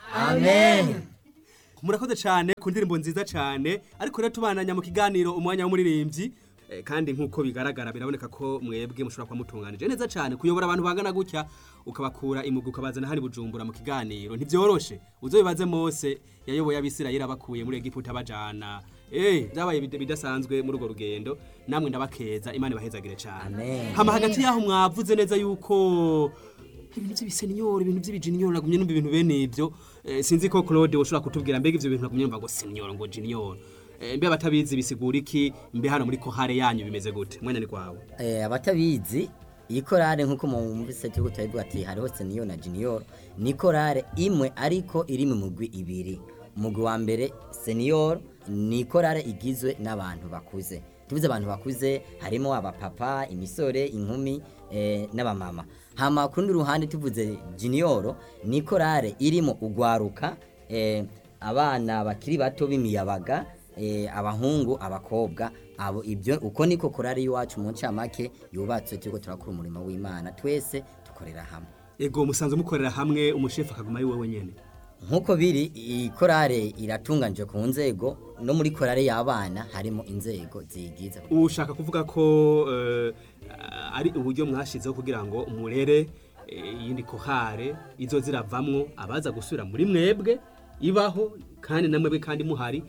amen murakoze cyane ku ndirimbo nziza cyane ariko rero tubananya mu kiganiro umwanya w'umuririmbyi eh, kandi nk'uko bigaragara biraboneka ko mwebwe mushobora kuba mutunganije neza cyane kuyobora abantu bangana gutya ukabakura imugu ukabazana hari bujumbura mu kiganiro ntibyoroshe uzobibaze mose yayoboye abisirayeli abakuye muri egiputa abajana eh byabaye bid- bidasanzwe muri urwo rugendo namwe ndabakeza imana ibahezagire cyane Amen. hama hagati yaho mwavuze neza yuko ibintu by'ibisenior ibintu by'ibijinior nagumye numva ibintu bene ivyo eh, sinzi ko Claude woshobora kutubwira mbega ivyo bintu nagumye numva ngo senior ngo junior eh, mbe abatabizi bisigura iki mbe hano muri kohare yanyu bimeze gute mwanya ni kwawe Eh, abatabizi iyi korale nk'uko mumvise turiko turabivuga ati hariho senior na junior ni korale imwe ariko iri mu mugwi ibiri umugwi wa mbere senior ni korale igizwe n'abantu bakuze tuvuze abantu bakuze harimo abapapa imisore inkumi eh, n'abamama hama ku rundi ruhande tuvuze junior ni korale irimo ugwaruka eh, abana bakiri bato b'imiyabaga eh, abahungu abakobwa abo ibyo uko niko korari iwacu mu ncamake yubatse turiko turakora umurimo w'imana twese dukorera hamwe ego musanzwe mukorera hamwe umushefu akaguma ari wewe nyene nk'uko biri iyi korale iratunganije ku nzego no muri korale y'abana harimo inzego ziyigize ushaka kuvuga ko eh, ari uburyo mwashizeho kugira ngo murere eh, iyindi kohare izo ziravamwo abaza gusubira muri mwebwe ibaho kandi namwebwe kandi muhari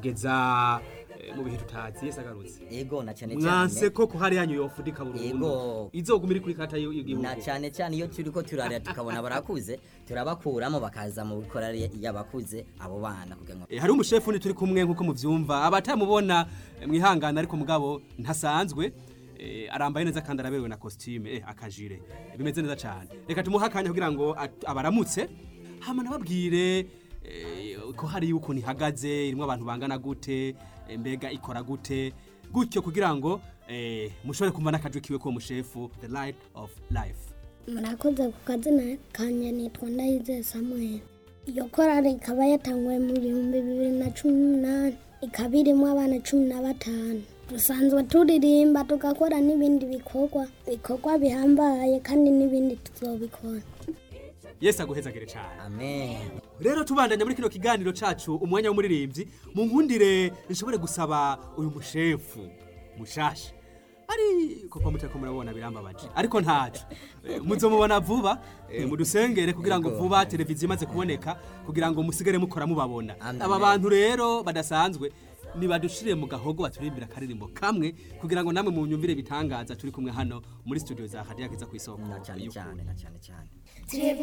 kugeza eh, mu bihe tutazi Yesu agarutse ego na cyane mwanse cyane ko kohare yanyu yofudika burundu Yego. izoguma iri kuri kata y'igihugu na cyane cyane iyo turiko turarira tukabona barakuze turabakuramo bakaza mu korale y'abakuze abo bana kugira ngo Eh, hari umushefu ni turi kumwe nkuko muvyumva abatamubona eh, mwihangana ariko mugabo ntasanzwe eh, arambaye neza kandi araberewe na costume eh, akajire Eh, bimeze neza cyane reka tumuhe akanya kugira ngo at- abaramutse hama nababwire eh, ko hari yuko nihagaze irimo abantu bangana gute eh, mbega ikora gute gutyo kugira ngo eh, mushobore kumva n'akajwi kiwe ko mushefu the light of life murakoze ku kazina kanje nitwa ndayizeye samuel iyo korali ikaba yatanguwe mu bihumbi bibiri na cumi n'umunani ikaba irimo abana cumi na batanu dusanzwe turirimba tugakora n'ibindi bikorwa bikorwa bihambaye kandi n'ibindi tuzobikora yesu aguhezagire cyane amen rero tubandanya muri kino kiganiro cacu umwanya w'umuririmbyi mu nkundire nshobore gusaba uyu mushefu mushasha ari koko muteko murabona birambabaje ariko ntaco Eh, muzomubona vuba eh, mudusengere kugira ngo Yego. vuba televiziyo imaze kuboneka kugira ngo musigare mukora mubabona Amen. aba bantu rero badasanzwe nibadushire mu gahogo baturimbira akaririmbo kamwe kugira ngo namwe munyumvire bitangaza turi kumwe hano muri studio za Hadiya Kiza ku isoko na cyane y'ukuri. cyane na cyane cyane